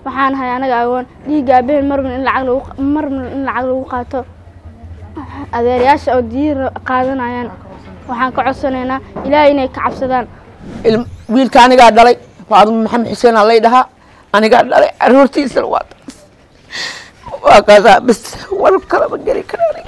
waxaan nahay anaga agoon dhiigga aabaheen marna in lacag lagu marna in lacag lagu qaato adeerayaasha oo diira qaadanayaan waxaan ka codsanaynaa ilaahay inay ka cabsadaan wiilka anigaa dhalay faadumo maxamed xuseen aa lay dhahaa anigaa dhalay caruurtiisana waa taas waa kaasaa bis war kalama geli kara aniga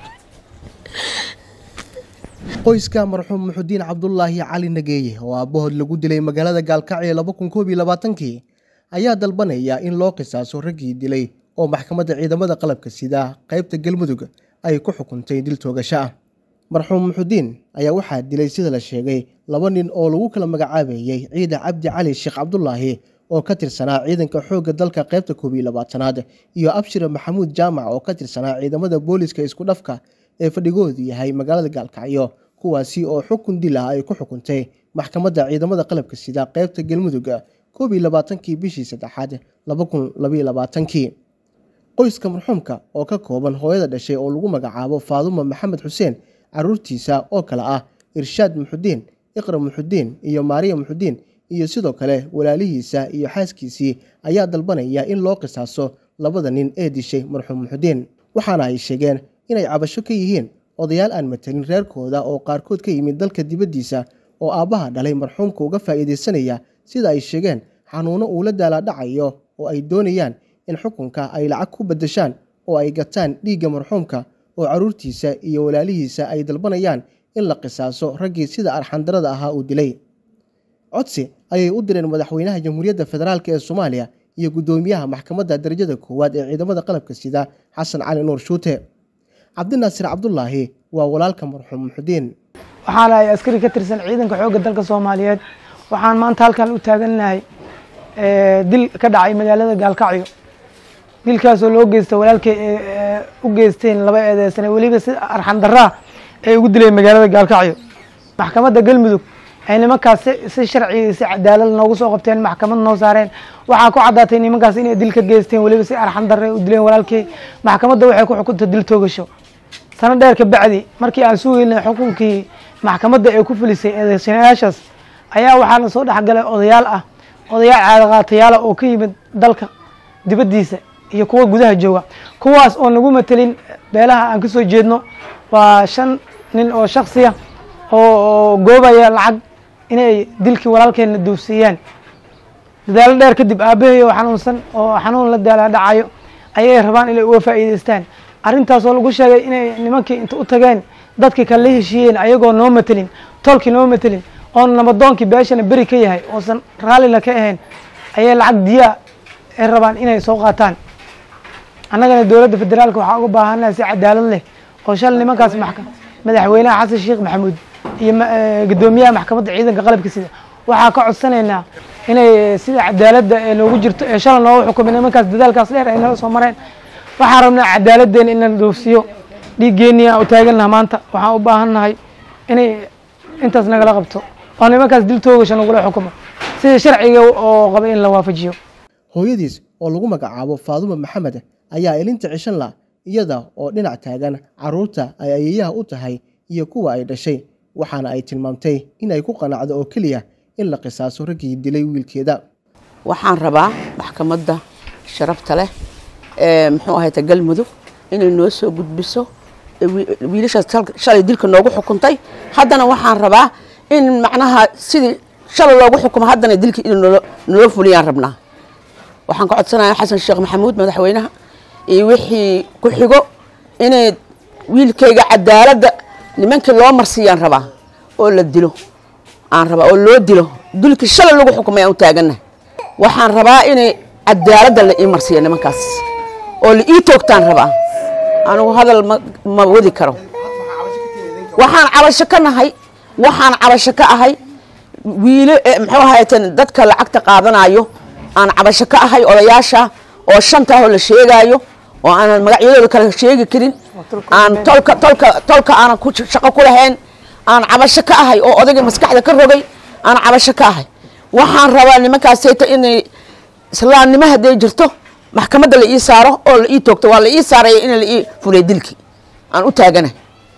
qoyska marxuum muxudiin cabdulaahi cali nageeye oo aabbahood lagu dilay magaalada gaalkacyo laba kun koob iyo labaatankii ayaa dalbanaya in loo qisaaso raggii dilay oo maxkamadda ciidamada qalabka sida qaybta galmudug ay ku xukuntay dil toogasho ah marxuum muxudiin ayaa waxaa dilay sida la sheegay laba nin oo lagu kala magacaabayey ciida cabdi cali sheekh cabdulaahi oo ka tirsanaa ciidanka xoogga dalka qaybta koob iyo labaatanaad iyo abshire maxamuud jaamac oo ka tirsanaa ciidamada booliska isku dhafka ee fadhigoodu yahay magaalada gaalkacyo kuwaasi oo xukun dil ah ay ku xukuntay maxkamadda ciidamada qalabka sida qaybta galmudug koob iyo labaatankii bishii saddexaad laba kun labaiyo labaatankii qoyska marxuumka oo ka kooban hooyada dhashay oo lagu magacaabo faadumo maxamed xuseen caruurtiisa oo kale ah irshaad muxudiin iqra muxudiin iyo maariya muxudiin iyo sidoo kale walaalihiisa iyo xaaskiisii ayaa dalbanaya in loo qisaaso labada nin ee dishay marxuum muxudiin waxaana ay sheegeen inay cabasho ka yihiin odayaal aan matelin reerkooda oo qaarkood ka yimid dalka dibaddiisa oo aabbaha dhalay marxuumka uga faa'iidaysanaya sida ay sheegeen xanuuno uu la daalaadhacayo oo ay doonayaan in xukunka ay lacag ku beddeshaan oo ay gataan dhiigga marxuumka oo carruurtiisa iyo walaalihiisa ay dalbanayaan in la qisaaso raggii sida arxandarada ahaa uu dilay codsi ayay u direen madaxweynaha jamhuuriyadda federaalk ee soomaaliya iyo guddoomiyaha maxkamadda darajada koowaad ee ciidamada qalabka sida xasan cali nuur shuute cabdinaasir cabdulaahi waa walaalka marxuum muxudiin waxaana ay askari ka tirsan ciidanka xoogga dalka soomaaliyeed waxaan maanta halkan u taagannahay dil ka dhacay magaalada gaalkacyo dilkaasoo loo geysta walaalkay u geysteen laba eedeysane weliba si arxan daraa ay ugu dileen magaalada gaalkacyo maxkamadda galmudug ay nimankaas si sharci si cadaalad noogu soo qabteen maxkamad noo saareen waxaa ku caddaatay nimankaas inay dil ka geysteen weliba si arxan darre u dileen walaalkay maxkamadda waxay ku xukuntay dil toogasho sano dheer ka bacdi markii aan sugeynay xukunkii maxkamadda ee ku fulisay eedeysanayaashaas ayaa waxaana soo dhexgalay odayaal ah odayaal caadaqaatayaala oo ka yimid dalka dibaddiisa iyo kuwa gudaha jooga kuwaas oo nagu matelin beelaha aan kasoo jeedno waa shan nin oo shaksiya oo goobaya lacag inay dilkii walaalkeenna duufsiiyaan dadaalo dheer kadib aabahay oo xanuunsan oo xanuun la daala dhacayo ayay rabaan inay uga faa'iidaystaan arrintaas oo lagu sheegay inay nimankii inta u tageen dadkii kale la heshiiyeen ayagoo noo matelin tolkii noo matelin oo nabadoonkii beeshana beri ka yahay oosan raallina ka ahayn ayay lacag diyaa ay rabaan inay soo qaataan annagana dowladda federaalka waxaa uga baahanaha si cadaalad leh oo shal nimankaas madaxweynaha xasan sheekh maxamuud iyo guddoomiyaha maxkamadda ciidanka qalabka sida waxaa ka codsanaynaa inay sida cadaaladda ee noogu jirto ee shala noogu xukumay nimankaas dadaalkaas dheer ay nala soo mareen waxaan rabnaa cadaaladdeena in la doofsiyo dhiiggeenii aan u taagannaha maanta waxaan u baahannahay inay intaas nagala qabto oo nimankaas dil toogasha nagula xukumo sida sharciga oo qaba in la waafajiyo hooyadiis oo lagu magacaabo faadumo maxamed ayaa ilinta cishan la iyada oo dhinac taagan carruurta ay ayeeyaha u tahay iyo kuwa ay dhashay waxaana ay tilmaamtay in ay ku qanacdo oo keliya in la qisaaso raggii dilay wiilkeeda waxaan rabaa maxkamadda sharafta leh ee muxuu ahayta galmudug inay noo soo gudbiso wiilashaas shalay dilka noogu xukuntay haddana waxaan rabaa in macnaha sidii shalay loogu xukumo haddana dilka in noo fuliyaan rabnaa waxaan ka codsanaya xasan sheekh maxamuud madaxweynaha iyo wixii ku xigo inay wiilkayga cadaaladda nimankii loo marsiiyaan rabaa oo la dilo aan rabaa oo loo dilo dulkii shalay lagu xukumay aan u taagannahay waxaan rabaa inay cadaaladda la ii marsiiya nimankaas oo la ii toogtaan rabaa anigu hadal ma ma wadi karo waxaan cabasho ka nahay waxaan cabasho ka ahay wiilo muxuu ahayten dadka lacagta qaadanayo aan cabasho ka ahay odayaasha oo shanta oo la sheegaayo oo aanan magacyadooda kale sheegi karin aan tolka tolka tolka aanan ku shaqo ku lahayn aan cabasho ka ahay oo odayga maskaxda ka rogay aan cabasho ka ahay waxaan rabaa nimankaasayta inay islaamnimo hadday jirto maxkamadda la ii saaro oo la ii toogto waa la ii saaraya in la ii fulay dilkii aan u taagana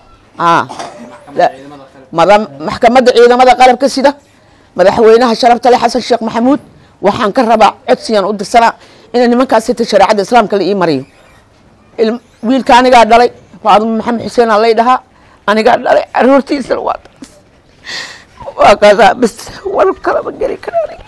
maxkamadda ciidamada qalabka sida madaxweynaha sharafta leh xasan sheekh maxamuud waxaan ka rabaa codsigan u dirsanaa inay nimankaas sita shareecada islaamka la ii mariyo wiilka anigaa dhalay faaduma maxamed xuseen aa lay dhahaa anigaa dhalay caruurtiisana waa taas waa kaasaa bis wal kalama geli kara aniga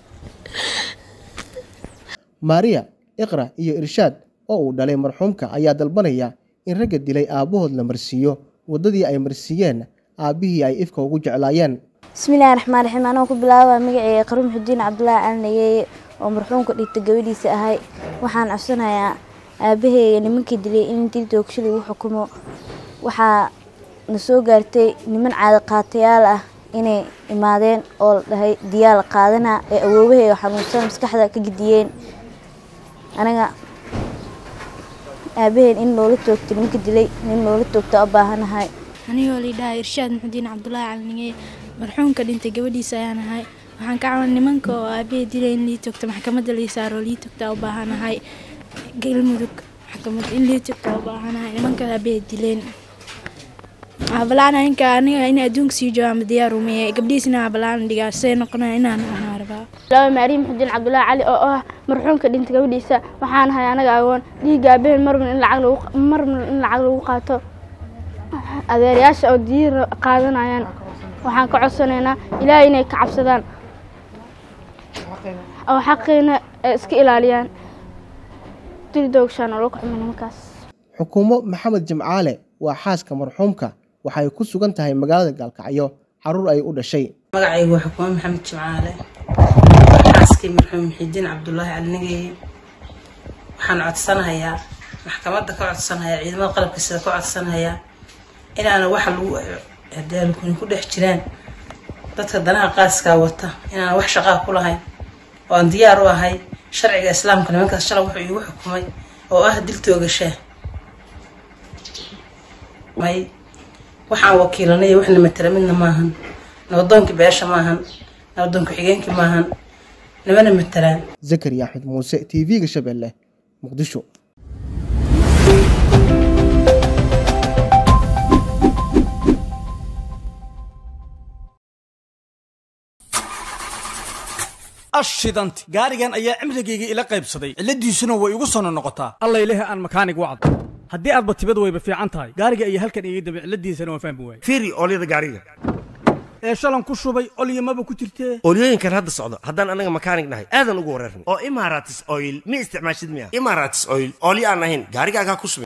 maariya iqra iyo irshaad oo uu dhalay marxuumka ayaa dalbanaya in ragga dilay aabbahood la marsiiyo waddadii ay marsiiyeen aabbihii ay ifka ugu jeclaayeen bismillahi raxmaan raxiim anoo ku bilaaba magaceyga qaruun xudiin cabdulaahi calinayeeye oo marxuumka dhigta gabadhiisa ahay waxaan codsanayaa aabaheyga nimankii dilay in dil doogsho lagu xukumo waxaa na soo gaartay niman caada qaatayaal ah inay imaadeen oo la dhahay diyaa la qaadana ee awoobaheyga xanuunsan maskaxda ka gidiyeen anaga aabaheen in loola toogto nimanka dilay in loola toogto u baahanahay anigoo liidhaha irshaad maxudiin cabdulaahi calinige marxuumka dhintay gabadhiisa ayaan ahay waxaan ka cawan nimanka oo aabahey dilay in lii toogto maxkamadda lii saaro lii toogtaa u baahanahay galmudug maxkamad in lii toogtaa u baahanahay nimanka aabahey dileen habalaan ninka aniga in adduunka sii joogaan diyaar rumeeye gabdhihiisna habalaan dhigaa see noqonaya inaan noqonaa rabaa laba maariin maxudiin cabdulaahi cali oo ah marxuumka dhintay gabadhiisa waxaan ahay anaga agoon dhiigga aabaheen marna in lacag lagu marna in lacag lagu qaato adeerayaasha oo diir qaadanayaan waxaan ka codsanaynaa ilaahay inay ka cabsadaan oo xaqiina ay iska ilaaliyaan dil doogshaan oo lagu xumo nimankaas xukuumo maxamed jimcaale waa xaaska marxuumka waxay ku sugan tahay magaalada gaalkacyo caruur ay u dhashay magacaygu waa xukuumo maxamed jimcaale xaaskii marxuum muxidiin cabdulaahi calinageeye waxaan codsanahayaa maxkamadda ka codsanahayaa ciidamada qalabka sida ka codsanahayaa inaana waxa lagu adaalkuni ku dhex jiraan dadka danaha qaaskaa wata inaana wax shaqaa ku lahayn oo aan diyaar u ahay sharciga islaamka nimankaas shalay wuxuu iigu xukumay oo ah dil toogashaa may waxaan wakiilanay waxna matala midna maahan nabadoonkii beesha maahan nabadoon ku-xigeenkii maahan nimana matalaan zakari axmed muuse t v-ga shabeelle muqdisho ashidanti gaarigan ayaa cimrigayga ila qaybsaday cilladiisuna way igu sono noqotaa allayleh aan makaanig wacdo haddii aadba tibad wayba fiican tahay gaariga ayaa halkan iga dambe cilladiisana waan fahmi waayey fiiri oolyada gaariga ee shalan ku shubay olyamaba ku jirtee oolyooyinkan hadda socdo haddaan anaga makaanig nahay aadan ugu wareerna oo imaratis oil ma isticmaashid miya imaratis oil oolyo aan ahayn gaarigaagaa ku subin